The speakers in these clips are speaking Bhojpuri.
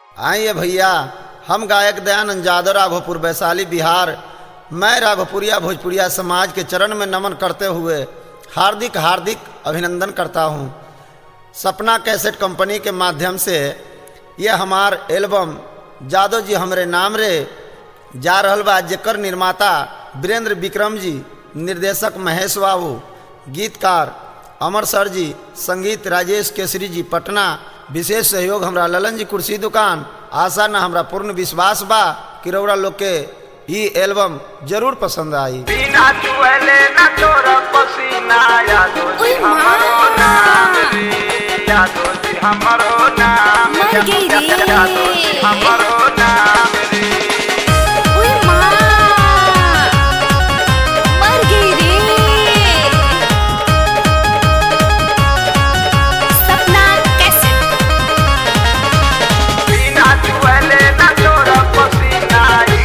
आइए भैया हम गायक दयानंद जादव राघोपुर वैशाली बिहार मैं राघोपुरिया भोजपुरिया समाज के चरण में नमन करते हुए हार्दिक हार्दिक अभिनंदन करता हूँ सपना कैसेट कंपनी के माध्यम से यह हमार एल्बम जादव जी हमरे नाम रे जा रहल बा जेकर निर्माता वीरेंद्र विक्रम जी निर्देशक महेश बाबू गीतकार अमर सर जी संगीत राजेश केसरी जी पटना विशेष सहयोग हमरा ललन जी कुर्सी दुकान आशा न हमरा पूर्ण विश्वास बा कि रौरा लोग के ई एल्बम जरूर पसंद आई बिना चुएले न छोड़ पसीना यादो जी ओए माँ। हमरो नाम रे यादो जी हमरो नाम मर गई रे। यादो जी हमरो नाम रे ओए माँ मर गई रे सपना कैसे बिना चुएले न छोड़ पसीना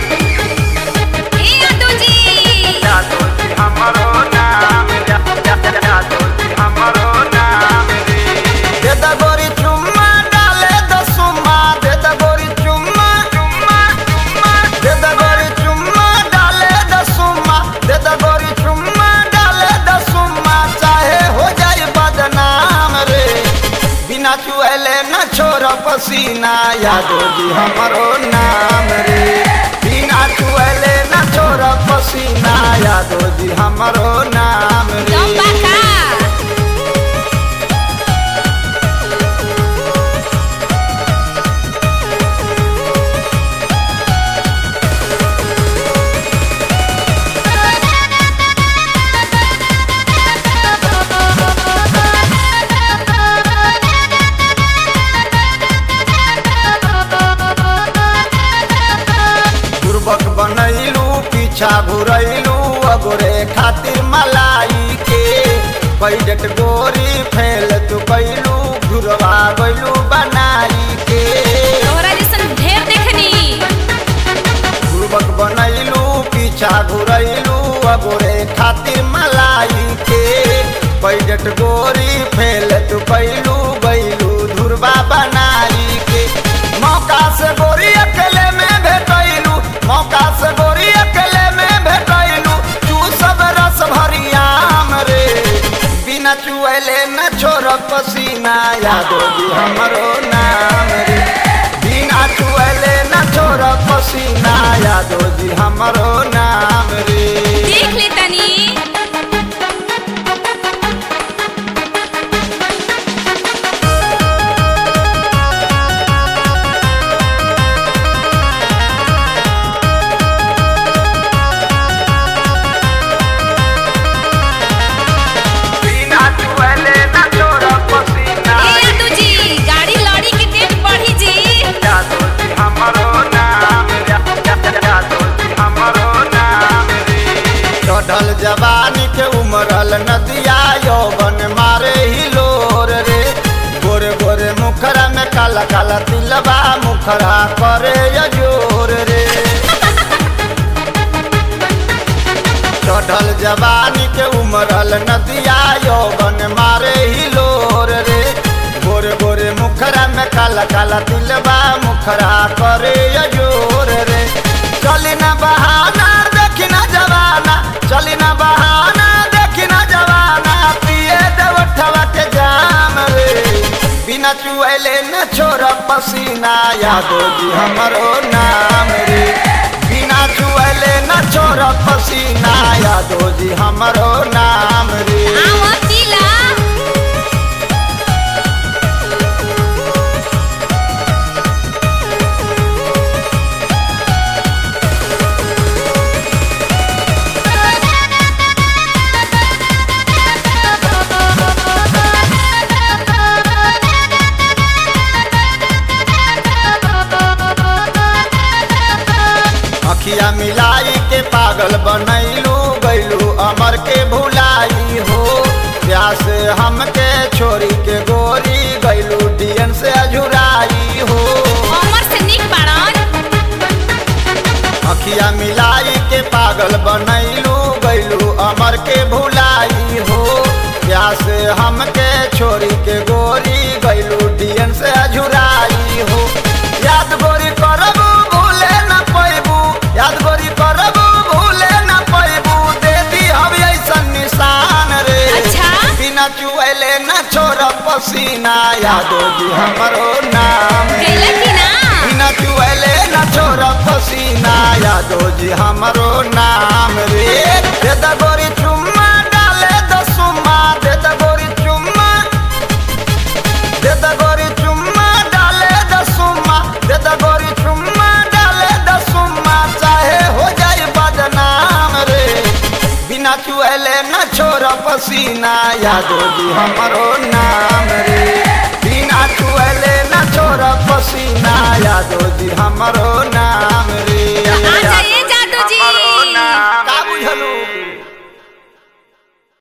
ए यादव जी यादो जी हमरो नाम या- या- या- यादो जी हमरो नाम रे दे द गोरी चुम्मा डाले द सुम्मा दे द गोरी चुम्मा चुम्मा चुम्मा दे द गोरी चुम्मा डाले द सुम्मा दे द गोरी चुम्मा डाले द सुम्मा चाहे हो जाए बदनाम रे बिना चुएले न छोड़ पसीना यादो जी हमरो नाम रे बिना चुएले न छोड़ पसीना यादो जी हमरो नाम रे लंबा का पूर्वक बनैलू पीछा घुरैलू अगोरे खातिर मलाई के पैजट गोरी फैल तू कैलू घुरवा गैलू बनाई के तोहरा जैसन ढेर देखनी पूर्वक बनैलू पीछा घुरैलू अगोरे खातिर मलाई के पैजट गोरी फैल तू कैलू गैलू धुरवा बनाई के मौका से गोरी अकेले में भेटैलू मौका से गोरी अकेले में भेटैलू तू सब रस भरियाम रे बिना चुएले न छोड़ पसीना यादो जी हमरो नाम रे बिना चुएले न छोड़ पसीना यादो जी हमरो नाम रे देख ले तनी बिना चुएले न छोड़ पसीना ए यादव जी गाड़ी लड़ी की डेट बढ़ी जी यादो जी हमरो नाम या- या- या- यादो जी हमरो नाम रे चढ़ल जवानी के उमरल नदिया यौवन मारे ही लोर रे गोरे गोरे मुखरा में काला काला तिलबा मुखरा करे जोर रे चढ़ल जवानी के उमरल नदिया यौवन मारे ही लोर रे गोरे गोरे मुखरा में काला काला तिलबा मुखरा करे जोर रे चली ना बहाना देखी ना जवाना चली ना बहाना देखी ना जवाना पिए देवठवा के जाम रे बिना चुएले न छोड़ पसीना यादो जी हमरो नाम रे बिना चुएले न छोड़ पसीना यादो जी हमरो नाम रे आवतीला अखिया मिलाई के पागल बनैलू गैलू अमर के भुलाई हो प्यास हमके छोरी के गोरी गैलू डियन से अझुराई हो अमर से निक बाड़न अखिया मिलाई के पागल बनैलू गैलू अमर के भुलाई हो प्यास हमके छोरी के गोरी गैलू डियन से अझुराई हो याद पसीना यादो जी हमरो नाम गैला की ना बिना चुएले न छोड़ पसीना यादो जी हमरो नाम रे दे द गोरी चुम्मा डाले द सुम्मा दे द गोरी चुम्मा दे द गोरी चुम्मा डाले द सुम्मा दे द गोरी चुम्मा डाले द सुम्मा चाहे हो जाए बदनाम रे बिना चुएले न छोड़ पसीना यादो जी हमरो नाम रे बिना चुएले न छोड़ पसीना यादो जी हमरो नाम रे